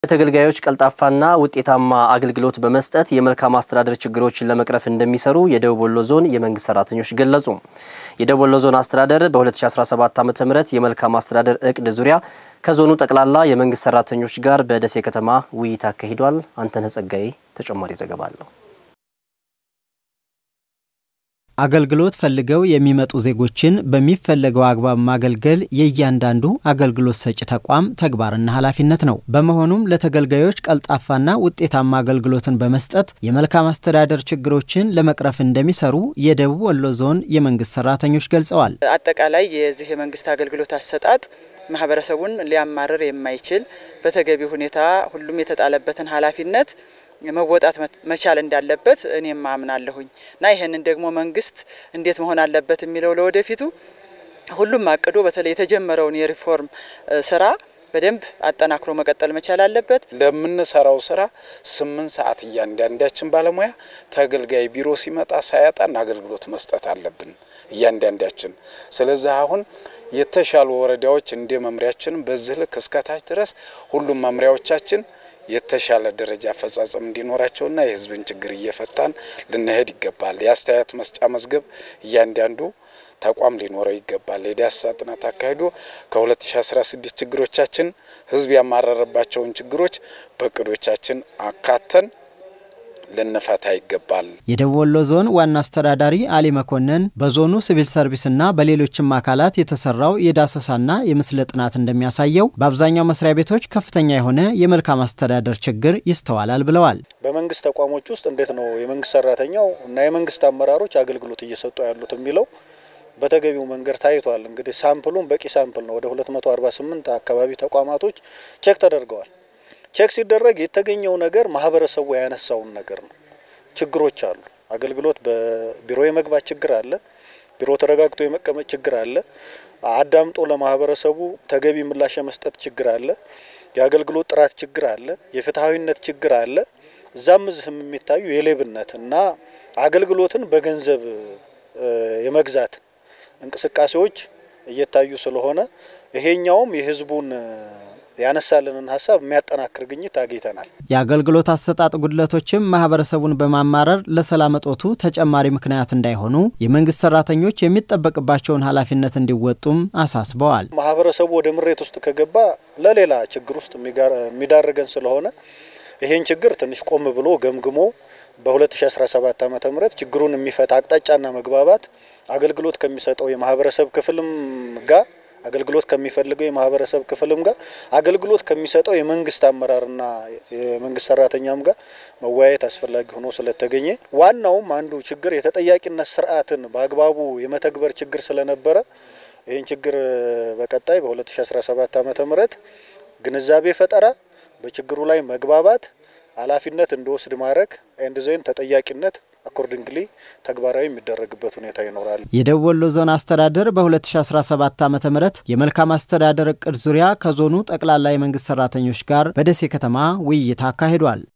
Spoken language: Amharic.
ተገልጋዮች ቀልጣፋና ውጤታማ አገልግሎት በመስጠት የመልካም አስተዳደር ችግሮችን ለመቅረፍ እንደሚሰሩ የደቡብ ወሎ ዞን የመንግስት ሰራተኞች ገለጹ። የደቡብ ወሎ ዞን አስተዳደር በ2017 ዓ ም የመልካም አስተዳደር እቅድ ዙሪያ ከዞኑ ጠቅላላ የመንግስት ሰራተኞች ጋር በደሴ ከተማ ውይይት አካሂዷል። አንተነህ ጸጋዬ ተጨማሪ ዘገባ አለው። አገልግሎት ፈልገው የሚመጡ ዜጎችን በሚፈለገው አግባብ ማገልገል የእያንዳንዱ አገልግሎት ሰጪ ተቋም ተግባርና ኃላፊነት ነው። በመሆኑም ለተገልጋዮች ቀልጣፋና ውጤታማ አገልግሎትን በመስጠት የመልካም አስተዳደር ችግሮችን ለመቅረፍ እንደሚሰሩ የደቡብ ወሎ ዞን የመንግስት ሰራተኞች ገልጸዋል። አጠቃላይ የዚህ የመንግስት አገልግሎት አሰጣጥ ማህበረሰቡን ሊያማርር የማይችል በተገቢ ሁኔታ ሁሉም የተጣለበትን ኃላፊነት መወጣት መቻል እንዳለበት እኔም አምናለሁኝ እና ይህንን ደግሞ መንግስት እንዴት መሆን አለበት የሚለው ለወደፊቱ ሁሉም አቅዶ በተለይ የተጀመረውን የሪፎርም ስራ በደንብ አጠናክሮ መቀጠል መቻል አለበት። ለምንሰራው ስራ ስምንት ሰዓት እያንዳንዳችን ባለሙያ ተገልጋይ ቢሮ ሲመጣ ሳያጣን አገልግሎት መስጠት አለብን እያንዳንዳችን። ስለዚህ አሁን የተሻሉ ወረዳዎች እንደ መምሪያችን በዚህ ልክ እስከታች ድረስ ሁሉም መምሪያዎቻችን የተሻለ ደረጃ አፈጻጸም እንዲኖራቸውና የሕዝብን ችግር እየፈታን ልንሄድ ይገባል። የአስተያየት መስጫ መዝገብ እያንዳንዱ ተቋም ሊኖረው ይገባል። የዳሰሳ ጥናት አካሂዶ ከ2016 ችግሮቻችን ሕዝብ ያማረረባቸውን ችግሮች በእቅዶቻችን አካተን ልንፈታ ይገባል። የደቡብ ወሎ ዞን ዋና አስተዳዳሪ አሊ መኮንን በዞኑ ሲቪል ሰርቪስና በሌሎችም አካላት የተሰራው የዳሰሳና የምስል ጥናት እንደሚያሳየው በአብዛኛው መስሪያ ቤቶች ከፍተኛ የሆነ የመልካም አስተዳደር ችግር ይስተዋላል ብለዋል። በመንግስት ተቋሞች ውስጥ እንዴት ነው የመንግስት ሰራተኛው እና የመንግስት አመራሮች አገልግሎት እየሰጡ ያሉት የሚለው በተገቢው መንገድ ታይቷል። እንግዲህ ሳምፕሉም በቂ ሳምፕል ነው። ወደ 248 አካባቢ ተቋማቶች ቼክ ተደርገዋል። ቼክ ሲደረግ የተገኘው ነገር ማህበረሰቡ ያነሳውን ነገር ነው። ችግሮች አሉ። አገልግሎት በቢሮ የመግባት ችግር አለ። ቢሮ ተረጋግቶ የመቀመጥ ችግር አለ። አዳምጦ ለማህበረሰቡ ተገቢ ምላሽ የመስጠት ችግር አለ። የአገልግሎት ጥራት ችግር አለ። የፍትሐዊነት ችግር አለ። እዛም እዚህም የሚታዩ የሌብነት እና አገልግሎትን በገንዘብ የመግዛት እንቅስቃሴዎች እየታዩ ስለሆነ ይሄኛውም የህዝቡን ያነሳልንን ሀሳብ የሚያጠናክር ግኝት አግኝተናል። የአገልግሎት አሰጣጥ ጉድለቶችም ማህበረሰቡን በማማረር ለሰላም እጦቱ ተጨማሪ ምክንያት እንዳይሆኑ የመንግስት ሰራተኞች የሚጠበቅባቸውን ኃላፊነት እንዲወጡም አሳስበዋል። ማህበረሰቡ ወደ ምሬት ውስጥ ከገባ ለሌላ ችግር ውስጥ የሚዳርገን ስለሆነ ይሄን ችግር ትንሽ ቆም ብሎ ገምግሞ በ2017 ዓ ም ችግሩን የሚፈታ አቅጣጫና መግባባት አገልግሎት ከሚሰጠው የማህበረሰብ ክፍልም ጋር አገልግሎት ከሚፈልገው የማህበረሰብ ክፍልም ጋር አገልግሎት ከሚሰጠው የመንግስት አመራርና የመንግስት ሰራተኛም ጋር መወያየት አስፈላጊ ሆኖ ስለተገኘ ዋናውም አንዱ ችግር የተጠያቂነት ስርዓትን በአግባቡ የመተግበር ችግር ስለነበረ ይህን ችግር በቀጣይ በ2017 ዓ ም ግንዛቤ ፈጠራ፣ በችግሩ ላይ መግባባት፣ ኃላፊነት እንዲወስድ ማድረግ ኤንድ ዜን ተጠያቂነት አኮርዲንግሊ ተግባራዊ የሚደረግበት ሁኔታ ይኖራል። የደቡብ ወሎ ዞን አስተዳደር በ2017 ዓ ም የመልካም አስተዳደር እቅድ ዙሪያ ከዞኑ ጠቅላላ የመንግስት ሰራተኞች ጋር በደሴ ከተማ ውይይት አካሂዷል።